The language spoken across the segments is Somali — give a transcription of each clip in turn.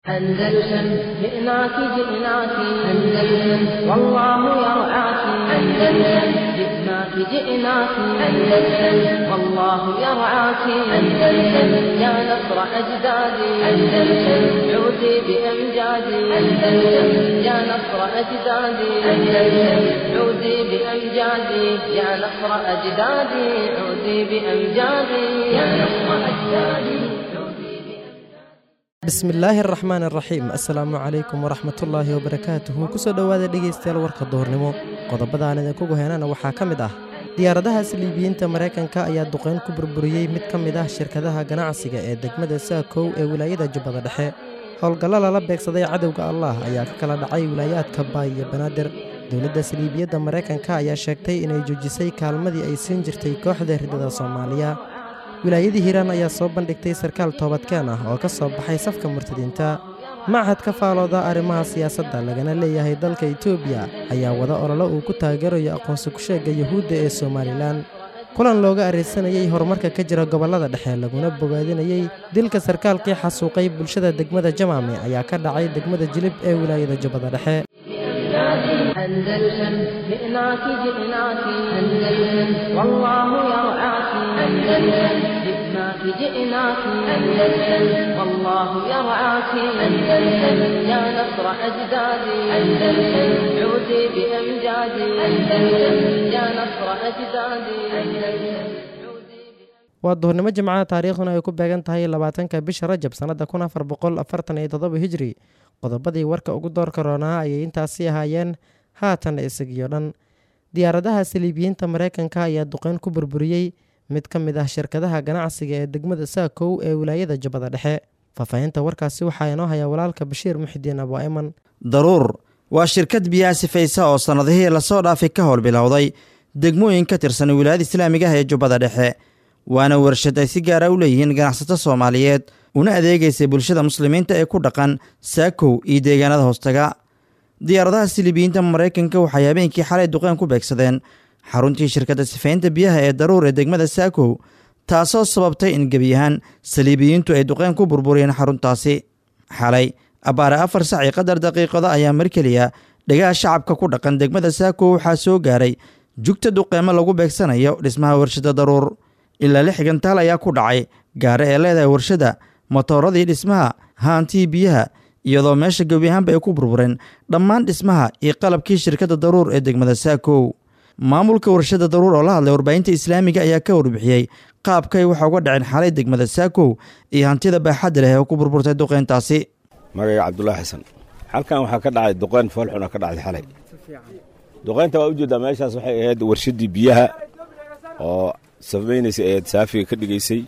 أندلسن جئناك جئناك أندلسن والله يرعاك أندلسن جئناك جئناك أندلسن والله يرعاك أندلسن يا نصر أجدادي أندلسن عودي بأمجادي أندلسن يا نصر أجدادي أندلسن عودي بأمجادي يا نصر أجدادي عودي بأمجادي يا نصر أجدادي bismillaahi araxmaan araxiim assalaamu calaykum waraxmatullaahi wabarakaatuhu kusoo dhowaada dhegaystayaal warka duhurnimo qodobadaan idinkugu heenana waxaa ka mid ah diyaaradaha saliibiyiinta maraykanka ayaa duqayn ku burburiyey mid ka mid ah shirkadaha ganacsiga ee degmada saakow ee wilaayada jubbada dhexe howlgallo lala beegsaday cadowga allah ayaa ka kala dhacay wilaayaadka baay iyo banaadir dowladda saliibiyadda maraykanka ayaa sheegtay inay joojisay kaalmadii ay siin jirtay kooxda ridada soomaaliya wilaayadii hiiraan ayaa soo bandhigtay sarkaal toobadkeen ah oo ka soo baxay safka murtadiinta machad ka faalooda arrimaha siyaasadda lagana leeyahay dalka etoobiya ayaa wada ololo uu ku taageerayo aqoonsi ku-sheegga yuhuudda ee somalilan kulan looga arraysanayey horumarka ka jira gobollada dhexe laguna bogaadinayey dilka sarkaalkii xasuuqay bulshada degmada jamaame ayaa ka dhacay degmada jilib ee wilaayada jubbada dhexe أندلسن جئناك جئناك أندلسن والله يرعاك أندلسن جئناك جئناك أندلسن والله يرعاك أندلسن يا نصر أجدادي أندلسن عودي بأمجادي أندلسن يا نصر أجدادي أندلسن waa duhurnimo jimcaha taariikhduna ay ku beegan tahay labaatanka bisha rajab sannadda kun afar boqol afartan iyo toddoba hijri qodobadii warka ugu doorka roonaa ayay intaasi ahaayeen haatan isagiyo dhan diyaaradaha saliibiyiinta maraykanka ayaa duqeyn ku burburiyey mid ka mid ah shirkadaha ganacsiga ee degmada saakow ee wilaayada jubbada dhexe faahfaahinta warkaasi waxaa inoo haya walaalka bashiir muxidiin abu ayman daruur waa shirkad biyaha sifaysa oo sannadihii lasoo dhaafay ka howl bilowday degmooyin ka tirsan wilaayada islaamiga ah ee jubbada dhexe waana warshad ay si gaara u leeyihiin ganacsato soomaaliyeed una adeegaysay bulshada muslimiinta ee ku dhaqan saakow iyo deegaanada hoostaga diyaaradaha silibiyiinta maraykanka waxay habeenkii xalay duqeen ku beegsadeen xaruntii shirkadda sifaynta biyaha ee daruur ee degmada saakow taasoo sababtay in gebi ahaan saliibiyiintu ay duqeen ku burburiyeen xaruntaasi xalay abbaare afar sac iyo qadar daqiiqada ayaa mar keliya dhegaha shacabka ku dhaqan degmada saakow waxaa soo gaaray jugta duqeemo lagu beegsanayo dhismaha warshadda daruur ilaa lix gantaal ayaa ku dhacay gaare ee leedahay warshadda matooradii dhismaha haantii biyaha iyadoo meesha gebi ahaanba ay ku burbureen dhammaan dhismaha iyo qalabkii shirkadda daruur ee degmada saakow maamulka warshadda daruur oo la hadlay warbaahinta islaamiga ayaa ka warbixiyey qaabkay waxa uga dhaceen xalay degmada saakow iyo hantida baaxadda leh oo ku burburtay duqeyntaasi magayga cabdulaahi xasan halkan waxaa ka dhacay duqeyn foolxuna ka dhacday xalay duqeynta waa ujeeddaa meeshaas waxay ahayd warshaddii biyaha oo samaynaysa ahayd saafiga ka dhigaysay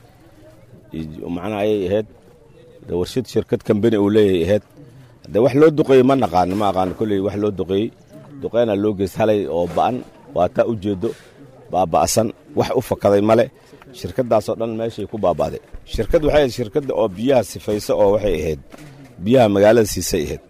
macnaha ayay ahayd warshad shirkad kambani uu leeyahay ahayd de wax loo duqeeyey ma naqaano ma aqaano kolley wax loo duqeeyey duqeynaa loo geyst halay oo ba'an waa taa u jeeddo baaba'san wax u fakaday male shirkaddaasoo dhan meeshay ku baaba'day shirkad waxay ahayd shirkadda oo biyaha sifaysa oo waxay ahayd biyaha magaalada siisay ahayd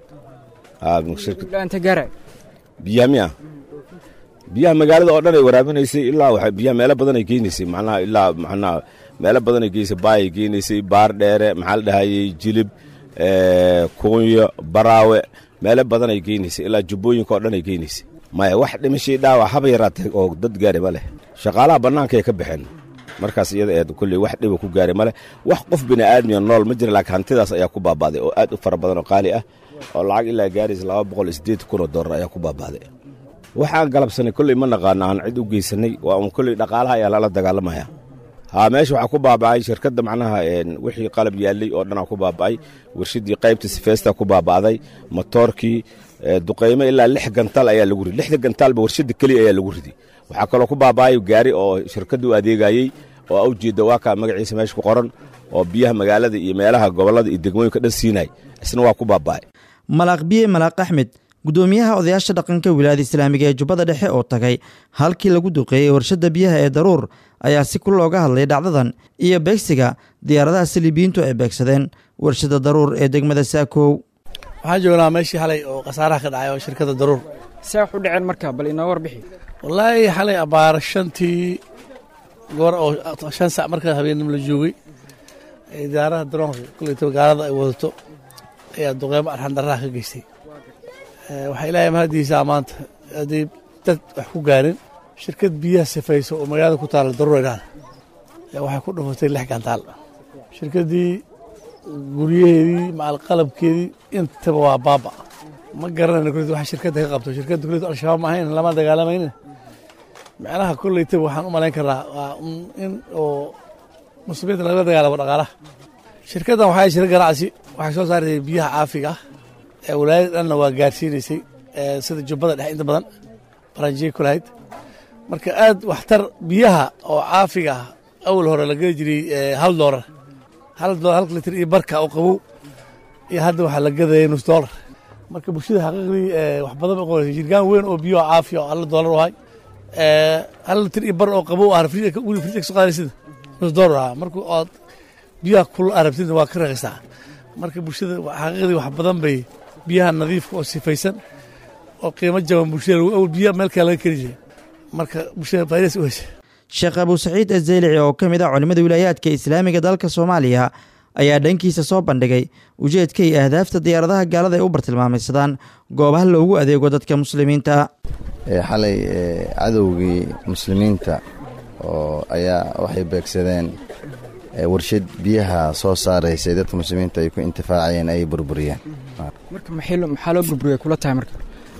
biyaha miya biyaha magaalada oo dhan ay waraabinaysay ilaa biyaha meelo badan ay geynaysay macnaha ilaa macnaha meelo badan ay geynaysay baayay geynaysay baar dheere maxaa la dhahayey jilib kuunyo baraawe meelo badan ay geynaysay ilaa jubbooyinka oo dhan ay geynaysay maya wax dhimashii dhaawac haba yaraatee oo dad gaari ma leh shaqaalaha bannaanka ay ka baxeen markaas iyada eed kulley wax dhiba ku gaari ma leh wax qof bini aadmiya nool ma jira laakiin hantidaas ayaa ku baaba'day oo aad u fara badan oo qaali ah oo lacag ilaa gaaraysa laba boqol iyo siddeed kun oo dollar ayaa ku baaba'day waxaan galabsanay kolley ma naqaano aan cid u geysanay waa un kolley dhaqaalaha ayaa lala dagaalamaya haa meesha waxaa ku baaba'ay shirkadda macnaha wixii qalab yaallay oo dhanaa ku baaba'ay warshaddii qaybta sifeesta ku baaba'day motoorkii duqaymo ilaa lix gantaal ayaa lagu ridi lixda gantaalba warshadda keliya ayaa lagu ridi waxaa kaloo ku baaba'ay gaari oo shirkadda u adeegayey oo awjeedda waa kaa magaciisa meesha ku qoran oo biyaha magaalada iyo meelaha gobollada iyo degmooyinka dhan siinay isna waa ku baaba'ay malaaq biye malaaq axmed gudoomiyaha odayaasha dhaqanka wilaayada islaamiga ee jubbada dhexe oo tagay halkii lagu duqeeyey warshadda biyaha ee daruur ayaa si kul looga hadlay dhacdadan iyo beegsiga diyaaradaha saliibiyiintu ay beegsadeen warshadda daruur ee degmada saakow waxaan joognaa meeshii xalay oo khasaaraha ka dhacay oo shirkadda daruur see wax u dhaceen marka bal inoo warbixi wallaahi xalay abbaar shantii goor oo shan sac markaa habeenimo la joogay diyaaradaha daroonka kulleyta magaalada ay wadato ayaa duqeymo arxandarraha ka geystay waxaa ilaahay mahadiisaa maanta haddii dad wax ku gaarin shirkad biyaha sifayso oo magaalada ku taalla daruureydhaan waxay ku dhufatay lix gantaal shirkaddii guryaheedii macal qalabkeedii intaba waa baaba ma garanayno kulid waxa shirkadda ka qabto shirkadda kulid al-shabaab ma ahayn lama dagaalamayna macnaha kollaytaba waxaan u malayn karnaa waa in oo muslimiinta lagala dagaalamo dhaqaalaha shirkaddan waxay shirka ganacsi waxay soo saartay biyaha caafiga ah ee walaayada dhanna waa gaarsiinaysay sida jubbada dhexe inta badan baranjiye ku lahayd marka aad waxtar biyaha oo caafiga ah awal hore la geli jiray hal doolar hal doolar hal litir iyo barka oo qabow iyo hadda waxaa la gadaya nus doolar marka bulshada xaqiiqdii wax badan bay qobaysa jirgaan weyn oo biyo caafiya oo hal doolar u ahay hal litir iyo bar oo qabow ah wili fridj ka soo qaadaysida nus doolar ahaa marka ood biyaha kula arabtida waa ka raqisaa marka bulshada xaqiiqdii wax badan bay biyaha nadiifka oo sifaysan oo qiimo jaban bulshada awal biyaha meel kale laga keli jiray marka bulshada faa'idaas u hesha sheekh abuu saciid azeylici oo ka mid ah culimmada wilaayaadka islaamiga dalka soomaaliya ayaa dhankiisa soo bandhigay ujeedka iyo ahdaafta diyaaradaha gaalada ay u bartilmaamaysadaan goobaha loogu adeego dadka muslimiinta xalay cadowgii muslimiinta oo ayaa waxay beegsadeen warshad biyaha soo saaraysay dadka muslimiinta ay ku intifaacayeen ay burburiyeen marka maxaa loo burburiya kula tahay marka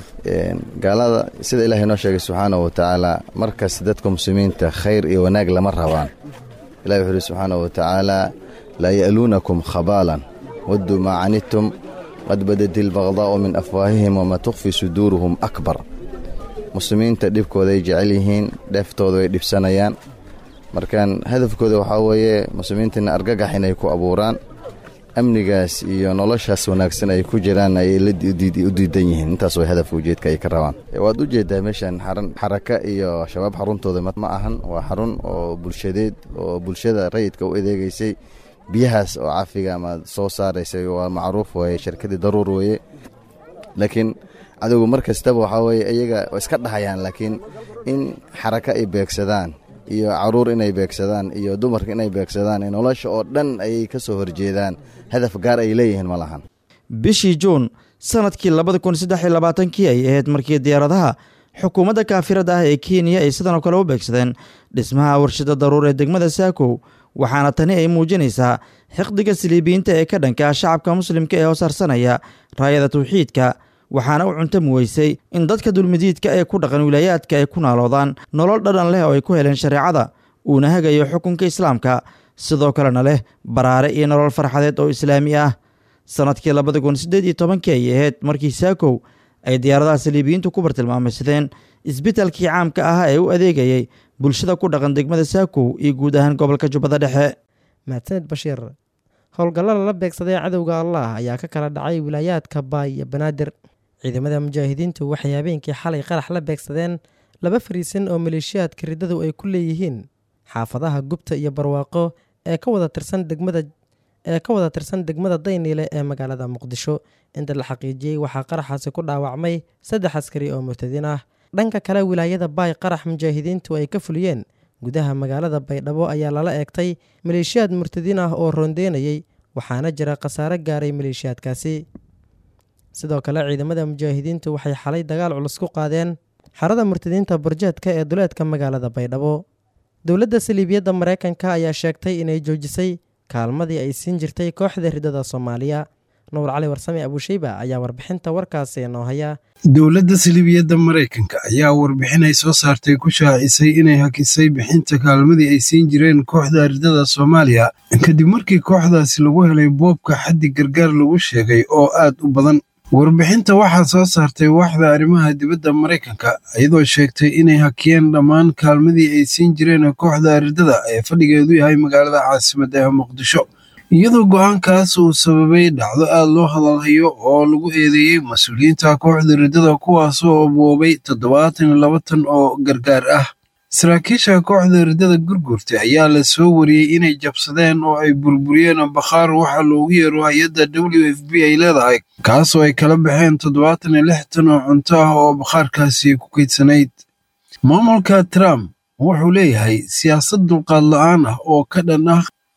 gaalada sida ilahay noo sheegay subxaanahu watacaala markas dadka muslimiinta khayr iyo wanaag lama rabaan ilahi wuxuu uhi subxaanahu watacaala laa ya'luunakum khabaalan wadduu maa canidtum qad badati albaqdaa'u min afwaahihim wamaa tukhfi suduuruhum akbar muslimiinta dhibkooday jecel yihiin dheeftooda way dhibsanayaan markaan hadafkooda waxaa weeye muslimiintana argagax inay ku abuuraan amnigaas iyo noloshaas wanaagsan ay ku jiraan ayay u diidan yihiin intaas way hadafka ujeedka ay ka rabaan waad u jeedaa meeshan xaraka iyo shabaab xaruntooda ma ahan waa xarun oo bulshadeed oo bulshada rayidka u adeegaysay biyahaas oo cafiga ama soo saaraysay waa macruuf weeye shirkadii daruur weeye laakiin cadowgu mar kastaba waxaa weeye iyaga iska dhahayaan laakiin in xaraka ay beegsadaan iyo caruur inay beegsadaan iyo dumarka inay beegsadaan nolosha oo dhan ayay ka soo horjeedaan hadaf gaar ay leeyihiin ma lahan bishii juun sanadkii labada kun saddex iyo labaatankii ay ahayd markii diyaaradaha xukuumadda kaafirada ah ee kenya ay sidanoo kale u beegsadeen dhismaha warshada daruur ee degmada saakow waxaana tani ay muujinaysaa xiqdiga siliibiyiinta ee ka dhanka shacabka muslimka ee hoosarsanaya raayada tawxiidka waxaana u cuntami weysay in dadka dulmidiidka ee ku dhaqan wilaayaadka ay ku naaloodaan nolol dhadhan leh oo ay ku heleen shareecada uuna hagayo xukunka islaamka sidoo kalena leh baraare iyo nolol farxadeed oo islaami ah sannadkii labada kun siddeed iyo tobankii ay ahayd markii saakow ay diyaaradaha saliibiyiintu ku bartilmaamaysadeen isbitalkii caamka ah ee u adeegayay bulshada ku dhaqan degmada saakow iyo guud ahaan gobolka jubbada dhexe mahadsaned bashiir howlgalla lala beegsaday cadowga allah ayaa ka kala dhacay wilaayaadka baay iyo banaadir ciidamada mujaahidiintu waxay habeenkii xalay qarax la beegsadeen laba fariisan oo maleeshiyaadka riddadu ay ku leeyihiin xaafadaha gubta iyo barwaaqo ee ka wada tirsan degmada ee ka wada tirsan degmada dayniile ee magaalada muqdisho inta la xaqiijiyey waxaa qaraxaasi ku dhaawacmay saddex askari oo murtadiin ah dhanka kale wilaayada baay qarax mujaahidiintu ay ka fuliyeen gudaha magaalada baydhabo ayaa lala eegtay maleeshiyaad murtadiin ah oo rondeynayay waxaana jira khasaare gaaray maleeshiyaadkaasi sidoo kale ciidamada mujaahidiintu waxay xalay dagaal culus ku qaadeen xarada murtadiinta burjeedka ee duleedka magaalada baydhabo dowladda saliibiyadda maraykanka ayaa sheegtay inay joojisay kaalmadii ay siin jirtay kooxda riddada soomaaliya nuur cali warsame abuusheyba ayaa warbixinta warkaasi noo haya dowladda saliibiyadda maraykanka ayaa warbixin ay soo saartay ku shaacisay inay hakisay bixinta kaalmadii ay siin jireen kooxda riddada soomaaliya kadib markii kooxdaasi lagu helay boobka xaddi gargaar lagu sheegay oo aad u badan warbixinta waxaa soo saartay waaxda arrimaha dibadda maraykanka iyadoo sheegtay inay hakiyeen dhammaan kaalmadii ay siin jireen kooxda riddada ee fadhigeedu yahay magaalada caasimadda ee muqdisho iyadoo go'aankaas uu sababay dhacdo aad loo hadalhayo oo lagu eedeeyey mas-uuliyiinta kooxda riddada kuwaasoo boobay toddobaatan iyo laba tan oo gargaar ah saraakiisha kooxda riddada gurgurta ayaa la soo wariyey inay jabsadeen oo ay burburiyeen bakhaar waxaa loogu yeero hay-adda w f b ay leedahay kaasoo ay kala baxeen toddobaatan iyo lix tan oo cunto ah oo bakhaarkaasi ku kaydsanayd maamulka trump wuxuu leeyahay siyaasad dulqaad la'aan ah oo ka dhan ah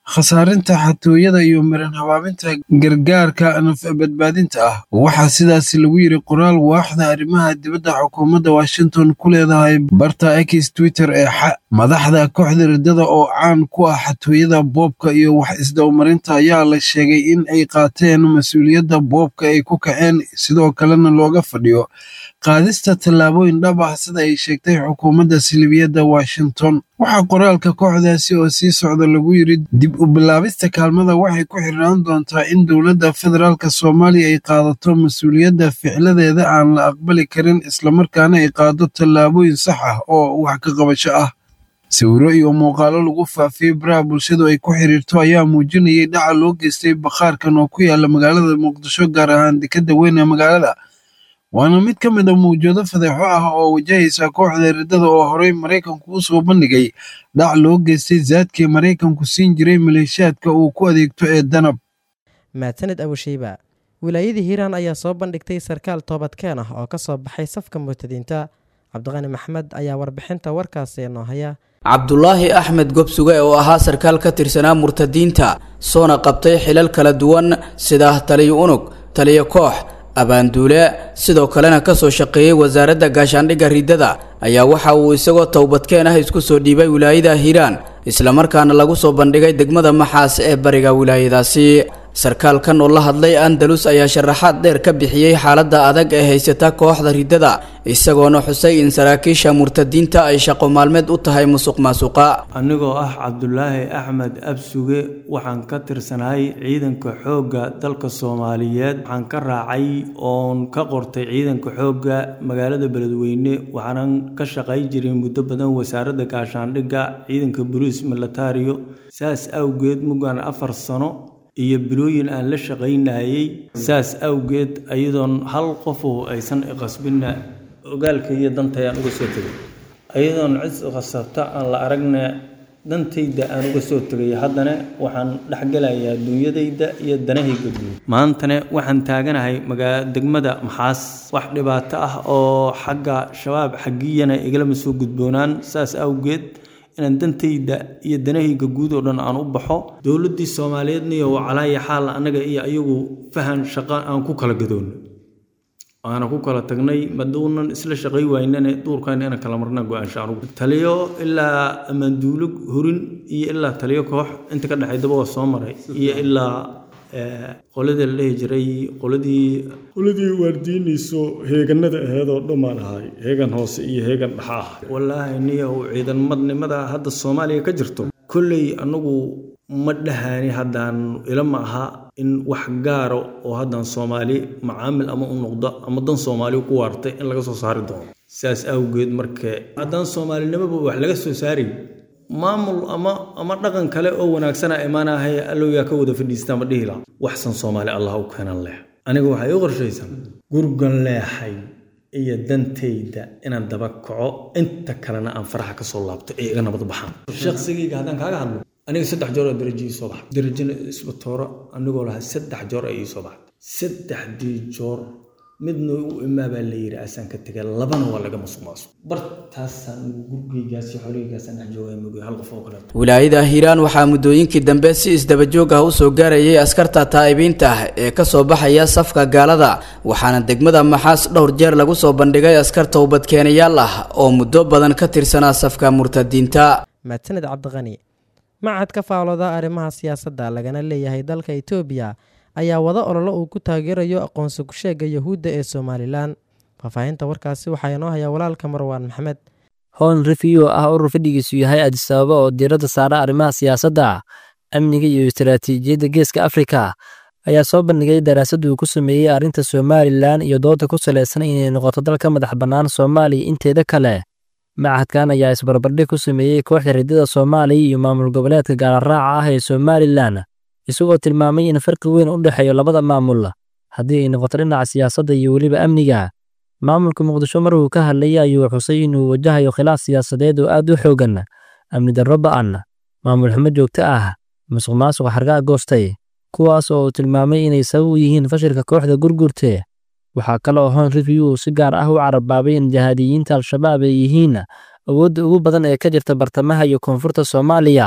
khasaarinta xatooyada iyo maran habaabinta gargaarka naf-badbaadinta ah waxaa sidaas lagu yidhi qoraal waaxda arrimaha dibadda xukuumadda washington ku leedahay barta x twitter ee xa madaxda kooxda riddada oo caan ku ah xatooyada boobka iyo wax isdowmarinta ayaa la sheegay in ay qaateen mas-uuliyadda boobka ay ku kaceen sidoo kalena looga fadhiyo qaadista tallaabooyin dhab ah sida ay sheegtay xukuumadda silibiyadda washington waxaa qoraalka kooxdaasi oo sii socda lagu yidhi dib u bilaabista kaalmada waxay ku xirnaan doontaa in dowladda federaalka soomaaliya ay qaadato mas-uuliyadda ficladeeda aan la aqbali karin islamarkaana ay qaado tallaabooyin sax ah oo wax ka qabasho ah sawiro iyo muuqaalo lagu faafiyey baraha bulshadu ay ku xiriirto ayaa muujinayay dhaca loo geystay bakhaarkan oo ku yaala magaalada muqdisho gaar ahaan dekadda weyn ee magaalada waana mid ka mid a mawjado fadeexo ah oo wajahaysa kooxda riddada oo horey maraykanku u soo bandhigay dhac loo geystay zaadkii maraykanku siin jiray maleeshiyaadka uu ku adeegto ee danab mahadsaned abushiiba wilaayadii hiiraan ayaa soo bandhigtay sarkaal toobadkeen ah oo ka soo baxay safka murtadiinta cabdiqani maxmed ayaa warbixinta warkaasi noo haya cabdulaahi axmed gobsuge oo ahaa sarkaal ka tirsanaa murtadiinta soona qabtay xilal kala duwan sida taliyo unug taliyo koox abaanduule sidoo kalena kasoo shaqeeyey wasaaradda gaashaandhigga riddada ayaa waxa uu isagoo towbadkeen ah isku soo dhiibay wilaayada hiiraan islamarkaana lagu soo bandhigay degmada maxaas ee bariga wilaayadaasi sarkaalkan oo la hadlay andalus ayaa sharaxaad dheer ka bixiyey xaaladda adag ee haysata kooxda riddada isagoona xusay in saraakiisha murtadiinta ay shaqo maalmeed u tahay musuq maasuqa anigoo ah cabdulaahi axmed absuge waxaan ka tirsanahay ciidanka xoogga dalka soomaaliyeed waxaan ka raacay oon ka qortay ciidanka xoogga magaalada beledweyne waxaanan ka shaqay jiray muddo badan wasaaradda gaashaandhigga ciidanka boliis militario saas awgeed mugaan afar sano iyo bilooyin aan la shaqaynayay saas awgeed ayadoon hal qofoo aysan iqasbinna ogaalka iyo dantayaan uga soo tegay ayadoon cid iqasabta aan la aragna dantayda aan uga soo tegay haddana waxaan dhexgelayaa dunyadayda iyo danahayga guud maantana waxaan taaganahay magaa degmada maxaas wax dhibaato ah oo xagga shabaab xaggiyana igalama soo gudboonaan saas awgeed inaan dantayda iyo danahayga guud oo dhan aan u baxo dowladdii soomaaliyeedniyo calaaya xaal annaga iyo ayagu fahan shaqo aan ku kala gadoonno aana ku kala tagnay maduunan isla shaqay waynane duurkan inaan kala marna go-aansha anugu taliyo ilaa amanduulo horin iyo ilaa taliyo koox inta ka dhexaydaba waa soo maray iyo ilaa qoladii la dhihi jiray qoladii qoladii waardiinayso heeganada aheedoo dhammaan ahay heegan hoose iyo heegan dhexa ah wallaahi niyow ciidanmadnimada hadda soomaaliya ka jirto kolley anagu ma dhahani haddaan ila ma aha in wax gaaro oo haddaan soomaali macaamil ama u noqdo ama dan soomaali ku waartay in laga soo saari doono sidaas awgeed marka haddaan soomaalinimoba wax laga soo saari maamul ama ama dhaqan kale oo wanaagsana imaanahay allow yaa ka wada fadhiistaa ma dhihi laha waxsan soomaali allah u keenan leh aniga waxay u qorshaysan gurgan leexay iyo dantayda inaan daba kaco inta kalena aan faraxa ka soo laabto ee iga nabad baxaan shaqsigayga haddaan kaaga hadlo aniga saddex joor oo darajo ii soo baxay darajana isbatooro anigoo lahaa saddex joor ay ii soo baxday saddexdii joor midna u imaa baa la yidhi asaan ka tegay labana waa laga masuq maasuq bartaasaan gurigaygaas iyo xoolahaygaasaan dhex joogay mugay hal qof oo kaleeto wilaayada hiiraan waxaa muddooyinkii dambe si isdabajoog ah u soo gaarayay askarta taa'ibiinta ah ee ka soo baxaya safka gaalada waxaana degmada maxaas dhowr jeer lagu soo bandhigay askar towbadkeenayaal ah oo muddo badan ka tirsanaa safka murtadiinta mahadsaned cabdiqani macad ka faalooda arrimaha siyaasadda lagana leeyahay dalka etoobiya ayaa wada ololo uu ku taageerayo aqoonsi ku-sheega yahuudda ee somalilan faahfaahinta warkaasi waxaa inoo hayaa walaalka marwaan maxamed hoon rifiyo ah urur fadhigiisu yahay adisababa oo diiradda saara arrimaha siyaasadda amniga iyo istaraatiijiyadda geeska afrika ayaa soo bandhigay daraasad uu ku sameeyey arrinta somalilan iyo dooda ku salaysan inay noqoto dal ka madax bannaan soomaaliya inteeda kale macadkan ayaa isbarbardhig ku sameeyey kooxda riddada soomaaliya iyo maamul goboleedka gaalaraaca ah ee somalilan isagoo tilmaamay in farqi weyn u dhexeeyo labada maamul haddii ay noqoto dhinaca siyaasadda iyo weliba amniga maamulka muqdisho markuu ka hadlayay ayuu xusay inuu wajahayo khilaaf siyaasadeed oo aad u xoogan amni darro ba'an maamul xumo joogto ah musuq maasuq xargaa goostay kuwaas oo uu tilmaamay inay sabab u yihiin fashilka kooxda gurgurte waxaa kale oo hoon review uu si gaar ah u carabaabay in jahaadiyiinta al-shabaab ay yihiin awoodda ugu badan ee ka jirta bartamaha iyo koonfurta soomaaliya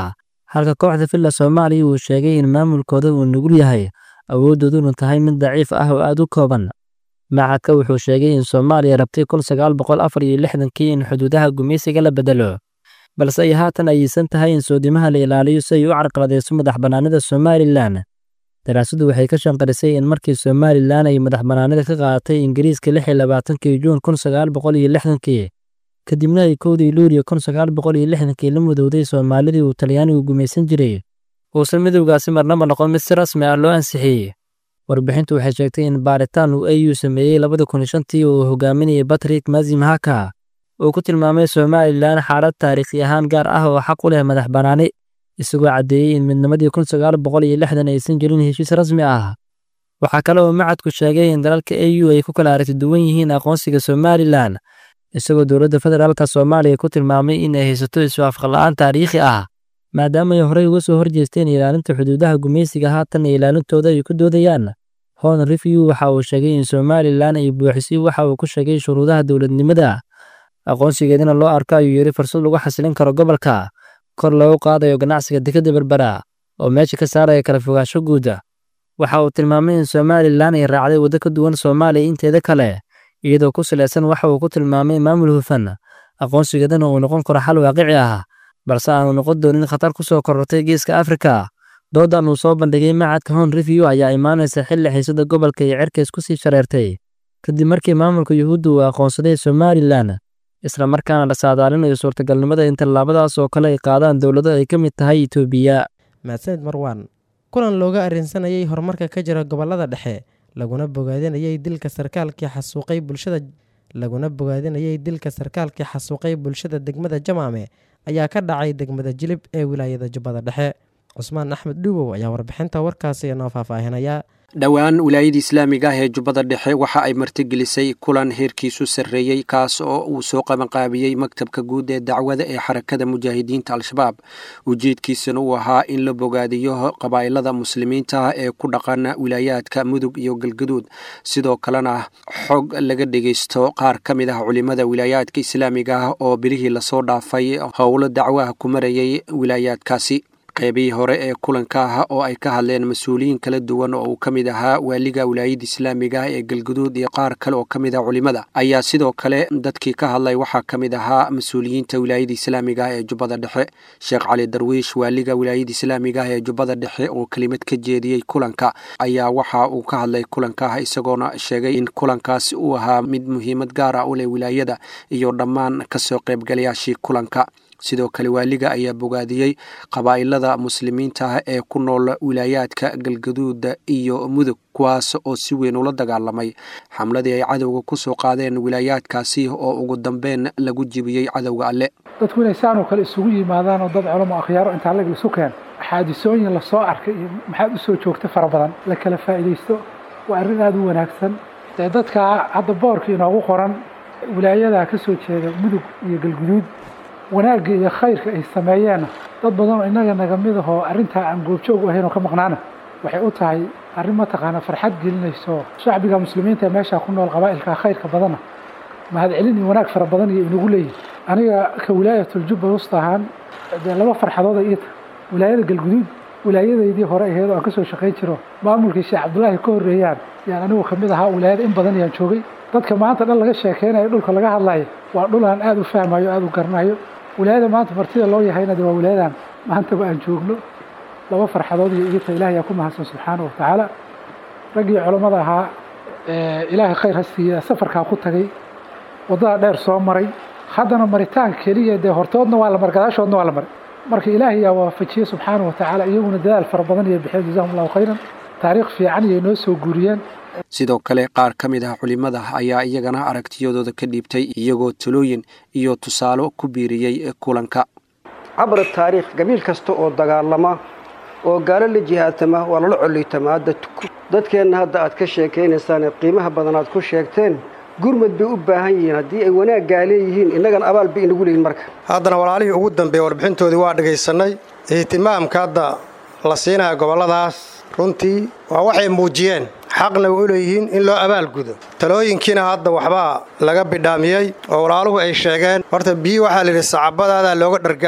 halka kooxda villa soomaaliya uu sheegay in maamulkooda uu nugul yahay awooddooduna tahay mid daciif ah oo aad u kooban macadka wuxuu sheegay in soomaaliya rabtay kun sagaal boqol afar iyo lixdankii in xuduudaha gumaysiga la bedelo balse ay haatan ayeysan tahay in soodimaha la ilaaliyo si ay u carqaladayso madax bannaanida somalilan daraasadu waxay ka shanqarisay in markii somalilan ay madax bannaanida ka qaadatay ingiriiska lix iyo labaatankii juun kun sagaal boqol iyo lixdankii kadibna ay kowdii luuliyo kun sagaal boqol iyo lixdankii la mudowday soomaalidii uu talyaanigu gumaysan jiray uusan midowgaasi marnaba noqon mid si rasmi ah loo ansixiyey warbixintu waxay sheegtay in baaritaan uu au sameeyey labada kun shantii uu hogaaminayay batrik mazimhaka uu ku tilmaamay somalilan xaalad taariikhi ahaan gaar ah oo xaq u leh madax bannaani isagoo caddeeyey in midnimadii kun sagaal boqol iyo lixdan aysan jirin heshiis rasmi ah waxaa kale oo macadku sheegay in dalalka au ay ku kala aragti duwan yihiin aqoonsiga somalilan isagoo dowladda federaalka soomaaliya ku tilmaamay in ay haysato iswaafaqla'aan taariikhi ah maadaama ay horey uga soo horjeesteen ilaalinta xuduudaha gumaysiga haatan iyo ilaalintooda ay ku doodayaan hon review waxa uu sheegay in somalilan ay buuxisay waxa uu ku sheegay shuruudaha dowladnimada aqoonsigeedina loo arko ayuu yidhi fursad lagu xasilin karo gobolka kor loogu qaadayo ganacsiga dekadda berbera oo meesha ka saaraya kala fogaansho guuda waxa uu tilmaamay in somalilan ay raacday waddo ka duwan soomaaliya inteeda kale iyadoo ku salaysan waxa uu ku tilmaamay maamul hufan aqoonsigeedana uu noqon karo xal waaqici ah balse aanu noqon doonin khatar ku soo korortay geeska afrika doodan uu soo bandhigay macadka hon review ayaa imaanaysa xilli xiisada gobolka iyo cerkays ku sii shareertay kadib markii maamulka yuhuudda uu aqoonsaday somalilan isla markaana la saadaalinayo suurtagalnimada in tallaabadaas oo kale ay qaadaan dowlado ay ka mid tahay itoobiya mahadsanid marwaan kulan looga arrinsanayay horumarka ka jira gobollada dhexe laguna bogaadinayay dilka sarkaalkii xasuuqay bulshada laguna bogaadinayay dilka sarkaalkii xasuuqay bulshada degmada jamaame ayaa ka dhacay degmada jilib ee wilaayada jubbada dhexe cusmaan axmed dhuubow ayaa warbixinta warkaasi inoo faahfaahinaya dhowaan wilaayada islaamiga ah ee jubbada dhexe waxa ay martigelisay kulan heerkiisu sarreeyey kaas oo uu soo qabanqaabiyey maktabka guud ee dacwada ee xarakada mujaahidiinta al-shabaab ujeedkiisana uu ahaa in la bogaadiyo qabaa'ilada muslimiinta ah ee ku dhaqan wilaayaadka mudug iyo galgaduud sidoo kalena xog laga dhegeysto qaar ka mid ah culimada wilaayaadka islaamiga ah oo bilihii lasoo dhaafay howlo dacwaha ku marayay wilaayaadkaasi qeybihii hore ee kulanka ah oo ay ka hadleen mas-uuliyiin kala duwan oo uu ka mid ahaa waaliga wilaayada islaamiga ah ee galguduud iyo qaar kale oo ka mid ah culimada ayaa sidoo kale dadkii ka hadlay waxaa ka mid ahaa mas-uuliyiinta wilaayada islaamiga ah ee jubbada dhexe sheekh cali darwiish waaliga wilaayada islaamiga ah ee jubbada dhexe oo kelimad ka jeediyey kulanka ayaa waxa uu ka hadlay kulanka ah isagoona sheegay in kulankaasi uu ahaa mid muhiimad gaar ah u leh wilaayada iyo dhammaan kasoo qaybgalayaashii kulanka sidoo kale waaliga ayaa bogaadiyey qabaa'ilada muslimiinta ah ee ku nool wilaayaadka galgaduuda iyo mudug kuwaas oo si weyn ula dagaalamay xamladii ay cadowga ku soo qaadeen wilaayaadkaasi oo ugu dambeyn lagu jibiyey cadowga alle dadku inay saanoo kale isugu yimaadaan oo dad culamo akhyaaro intaa lag isu keen xaadisooyin lasoo arkay iyo maxaad u soo joogta fara badan la kala faa'iidaysto waa arrin aada u wanaagsan dee dadkaa hadda boorka inoogu qoran wilaayadaa ka soo jeeda mudug iyo galguduud wanaagga iyo khayrka ay sameeyeenna dad badanoo innaga naga mid ahoo arrintaa aan goobjoog u ahayn oo ka maqnaana waxay u tahay arrin mataqaana farxad gelinayso shacbiga muslimiinta ee meeshaa ku nool qabaa'ilka khayrka badana mahadcelin iyo wanaag fara badan iyo inagu leeyihin aniga ka wilaayatul-jubba wusta ahaan dee laba farxadood ay iita wilaayada galguduud wilaayadaydii hore aheed oo aan ka soo shaqayn jiro maamulkii sheekh cabdullaahi ka horreeyaan yaan anigu ka mid ahaa wilaayada in badan yaan joogay dadka maanta dhan laga sheekeynayo dhulka laga hadlayo waa dhul aan aada u fahmayo aada u garanayo wilaayada maanta martida loo yahayna de waa wilaayadan maantaba aan joogno laba farxadood iyo igita ilahay yaa ku mahadsan subxaana wa tacaala raggii culammada ahaa ilaahay khayr ha siiya safarkaa ku tagay waddada dheer soo maray haddana maritaan keliya dee hortoodna waa la maray gadaashoodna waa la maray marka ilaahay yaa waafajiyey subxaana wa tacaala iyaguna dadaal fara badan iyo bixeen jazahum allahu khayran taariikh fiican iyay noo soo guuriyeen sidoo kale qaar ka mid ah culimada ayaa iyagana aragtiyadooda ka dhiibtay iyagoo talooyin iyo tusaalo ku biiriyey kulanka cabra taariikh gabiil kasta oo dagaalama oo gaalo la jihaatama waa lala coliytama hadda dadkeenna hadda aad ka sheekaynaysaan qiimaha badan aad ku sheegteen gurmad bay u baahan yihiin haddii ay wanaaggaa leeyihiin innagana abaal bay inagu leeyihin marka haddana walaalihii ugu dambeeya warbixintoodii waa dhagaysannay ihtimaamka hadda la siinaya gobolladaas runtii waa waxay muujiyeen xaqna way u leeyihiin in loo abaalgudo talooyinkiina hadda waxbaa laga bidhaamiyey oo walaaluhu ay sheegeen horta biyi waxaa layidhi sacabadaadaa looga dhargaa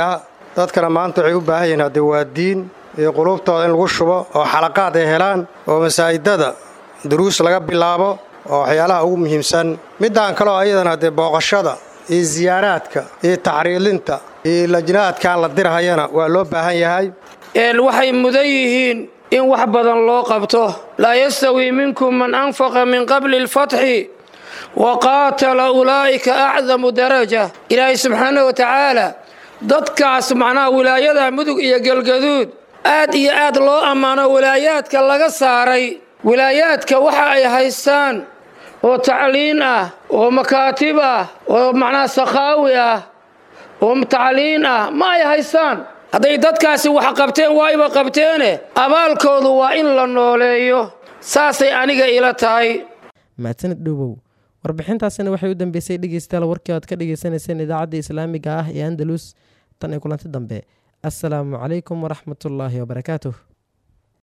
dadkana maanta waxay u baahan yihiin haddee waa diin iyo quluubtooda in lagu shubo oo xalaqaad ay helaan oo masaajidada duruus laga bilaabo oo waxyaalaha ugu muhiimsan middaan kaleo ayadana dee booqashada iyo siyaaraadka iyo taxriilinta iyo lajnaadkan la dirhayana waa loo baahan yahay waxay mudan yihiin in wax badan loo qabto laa yastawii minkum man anfaqa min qabli alfatxi wa qaatala ulaa'ika acdamu daraja ilaahay subxaana wa tacaala dadkaas macnaha wilaayada mudug iyo galgaduud aad iyo aad loo ammaano wilaayaadka laga saaray wilaayaadka waxa ay haystaan oo tacliin ah oo makaatib ah oo macnaha sakhaawi ah oo tacliin ah ma ay haystaan hadday dadkaasi wax qabteen waayba qabteene abaalkoodu waa in la nooleeyo saasay aniga ila tahay mahadsanid dhowow warbixintaasina waxay u dambeysay dhegeystayaal warkii oad ka dhegeysaneyseen idaacadda islaamiga ah ee andalus tan iyo kulanti dambe assalaamu calaykum waraxmatullaahi wabarakaatuh